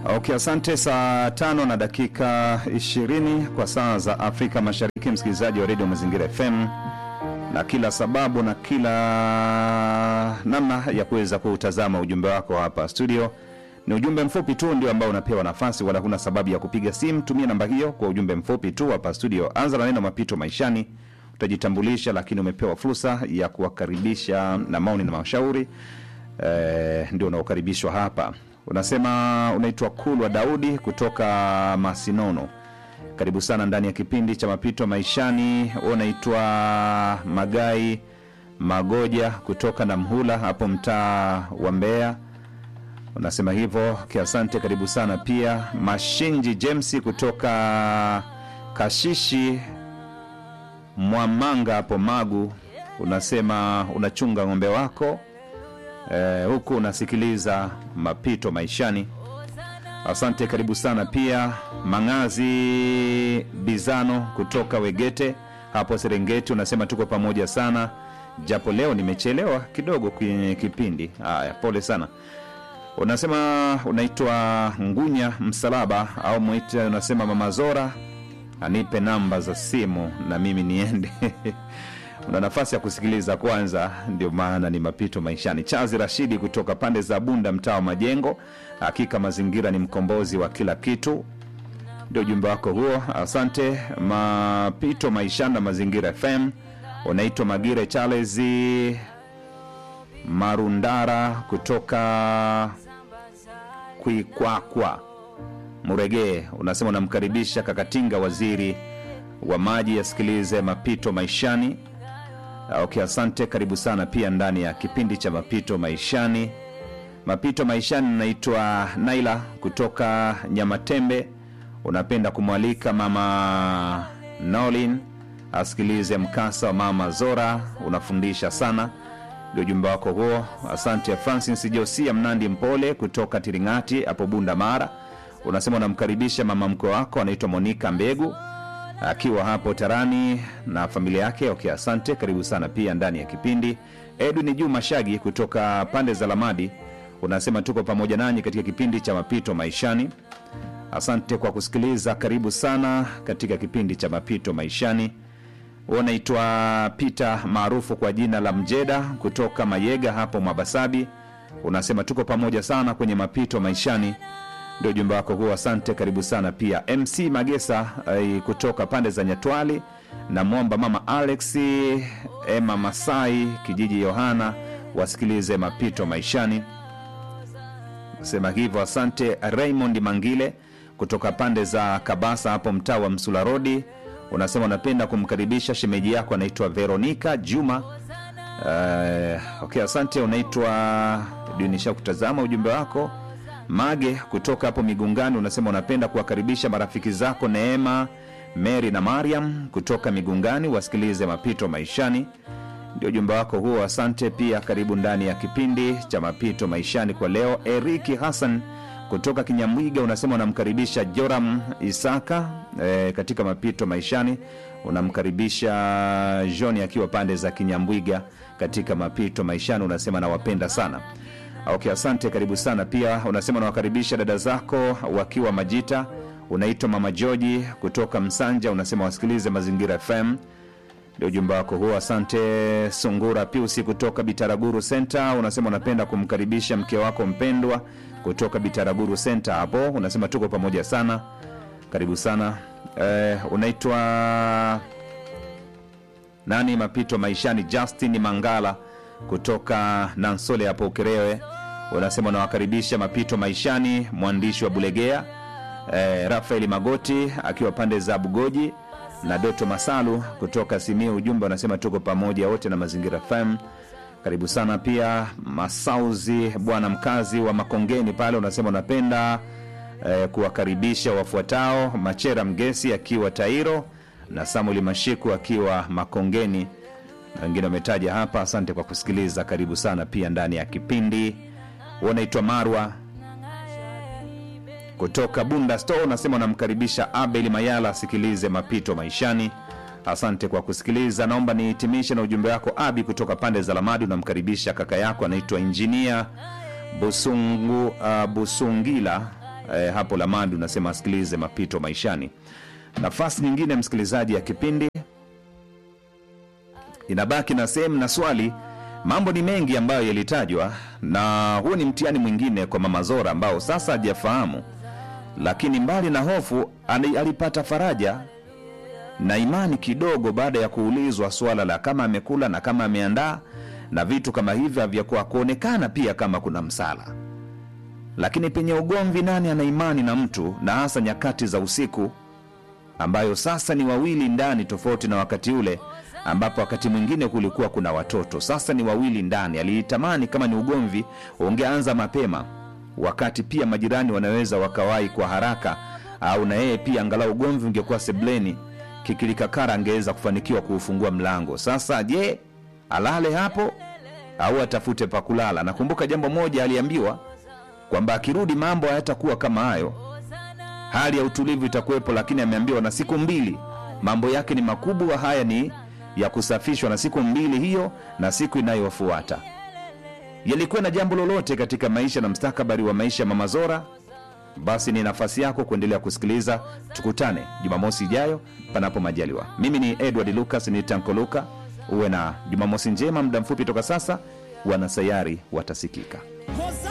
Okay, asante. Saa tano na dakika ishirini kwa saa za Afrika Mashariki, msikilizaji wa redio Mazingira FM, na kila sababu na kila namna ya kuweza kuutazama ujumbe wako hapa studio. Ni ujumbe mfupi tu ndio ambao unapewa nafasi, wala huna sababu ya kupiga simu. Tumia namba hiyo kwa ujumbe mfupi tu hapa studio. Anza na neno mapito maishani, utajitambulisha, lakini umepewa fursa ya kuwakaribisha na maoni na mashauri eh, ndio unaokaribishwa hapa. Unasema unaitwa Kulwa Daudi kutoka Masinono. Karibu sana ndani ya kipindi cha mapito maishani. Wewe unaitwa Magai Magoja kutoka Namhula hapo mtaa wa Mbeya. Unasema hivyo kiasante, karibu sana pia. Mashinji James kutoka Kashishi Mwamanga hapo Magu, unasema unachunga ng'ombe wako eh, huku unasikiliza mapito maishani. Asante, karibu sana pia. Mangazi Bizano kutoka Wegete hapo Serengeti, unasema tuko pamoja sana, japo leo nimechelewa kidogo kwenye kipindi. Haya, pole sana. Unasema unaitwa Ngunya Msalaba au mwita, unasema Mama Zora anipe namba za simu na mimi niende una nafasi ya kusikiliza kwanza, ndio maana ni mapito maishani. Chazi Rashidi kutoka pande za Bunda, mtaa wa Majengo. Hakika mazingira ni mkombozi wa kila kitu, ndio ujumbe wako huo. Asante. Mapito maishani na Mazingira FM. Unaitwa Magire Charles Marundara kutoka Kwikwakwa Muregee, unasema unamkaribisha Kakatinga, waziri wa maji, yasikilize mapito maishani. Okay, asante, karibu sana pia ndani ya kipindi cha mapito maishani. Mapito maishani, naitwa Naila kutoka Nyamatembe. Unapenda kumwalika mama Nolin asikilize mkasa wa mama Zora, unafundisha sana, ndio ujumbe wako huo. Asante. Francis Josia Mnandi Mpole kutoka Tiringati hapo Bunda Mara, unasema unamkaribisha mama mkwe wako anaitwa Monika Mbegu akiwa hapo Tarani na familia yake. Okay, asante, karibu sana pia ndani ya kipindi. Edwin Juma Shagi kutoka pande za Lamadi unasema tuko pamoja nanyi katika kipindi cha mapito maishani. Asante kwa kusikiliza, karibu sana katika kipindi cha mapito maishani. Unaitwa Peter maarufu kwa jina la Mjeda kutoka Mayega hapo Mwabasabi, unasema tuko pamoja sana kwenye mapito maishani ndio ujumbe wako huo. Asante, karibu sana pia. MC Magesa eh, kutoka pande za Nyatwali na mwomba mama Alex Emma Masai kijiji Yohana wasikilize mapito maishani, sema hivyo. Asante. Raymond Mangile kutoka pande za Kabasa hapo mtaa wa Msula Rodi, unasema unapenda kumkaribisha shemeji yako anaitwa Veronica Juma. Uh, okay, asante. Unaitwa dunisha kutazama ujumbe wako Mage kutoka hapo Migungani unasema unapenda kuwakaribisha marafiki zako Neema, Mary na Mariam kutoka Migungani wasikilize mapito maishani. Ndio ujumbe wako huo, asante pia. Karibu ndani ya kipindi cha mapito maishani kwa leo. Eriki Hassan kutoka Kinyamwiga unasema unamkaribisha Joram Isaka e, katika mapito maishani. Unamkaribisha Johni akiwa pande za Kinyambwiga katika mapito maishani, unasema nawapenda sana. Okay, asante, karibu sana pia. Unasema unawakaribisha dada zako wakiwa Majita. Unaitwa mama Joji kutoka Msanja, unasema wasikilize Mazingira FM, ndio ujumbe wako huo. Asante. Sungura Piusi kutoka Bitaraguru Center, unasema unapenda kumkaribisha mke wako mpendwa kutoka Bitaraguru Center hapo, unasema tuko pamoja sana, karibu sana. Eh, unaitwa nani? Mapito maishani, Justin Mangala kutoka Nansole hapo Ukerewe, unasema unawakaribisha mapito maishani. Mwandishi wa Bulegea eh, Rafaeli Magoti akiwa pande za Bugoji na Doto Masalu kutoka Simio, ujumbe unasema tuko pamoja wote na Mazingira FM, karibu sana pia. Masauzi bwana mkazi wa Makongeni pale, unasema unapenda eh, kuwakaribisha wafuatao: Machera Mgesi akiwa Tairo na Samuel Mashiku akiwa Makongeni na wengine wametaja hapa. Asante kwa kusikiliza, karibu sana pia ndani ya kipindi. Unaitwa Marwa kutoka Bunda Store, unasema unamkaribisha Abel Mayala asikilize mapito maishani. Asante kwa kusikiliza. Naomba nihitimishe na ujumbe wako Abi kutoka pande za Lamadi. Unamkaribisha kaka yako anaitwa Injinia Busungu, uh, Busungila eh, hapo Lamadi unasema asikilize mapito maishani. Nafasi nyingine msikilizaji ya kipindi inabaki na sehemu na swali. Mambo ni mengi ambayo yalitajwa, na huu ni mtihani mwingine kwa Mama Zora ambao sasa hajafahamu, lakini mbali na hofu ali- alipata faraja na imani kidogo baada ya kuulizwa swala la kama amekula na kama ameandaa na vitu kama hivyo havyakuwa kuonekana pia kama kuna msala. Lakini penye ugomvi, nani ana imani na mtu, na hasa nyakati za usiku ambayo sasa ni wawili ndani, tofauti na wakati ule ambapo wakati mwingine kulikuwa kuna watoto. Sasa ni wawili ndani. Aliitamani kama ni ugomvi ungeanza mapema, wakati pia majirani wanaweza wakawahi kwa haraka, au na yeye pia angalau ugomvi ungekuwa sebleni, kikilikakara angeweza kufanikiwa kuufungua mlango. Sasa je, alale hapo au atafute pa kulala? Nakumbuka jambo moja aliambiwa kwamba akirudi mambo hayatakuwa kama hayo hali ya utulivu itakuwepo, lakini ameambiwa na siku mbili mambo yake ni makubwa. Haya ni ya kusafishwa na siku mbili hiyo na siku inayofuata. Yalikuwa na jambo lolote katika maisha na mstakabali wa maisha ya Mama Zora, basi ni nafasi yako kuendelea kusikiliza. Tukutane Jumamosi ijayo, panapo majaliwa. Mimi ni Edward Lucas, ni Tanko Luka. Uwe na Jumamosi njema. Muda mfupi toka sasa, wanasayari watasikika.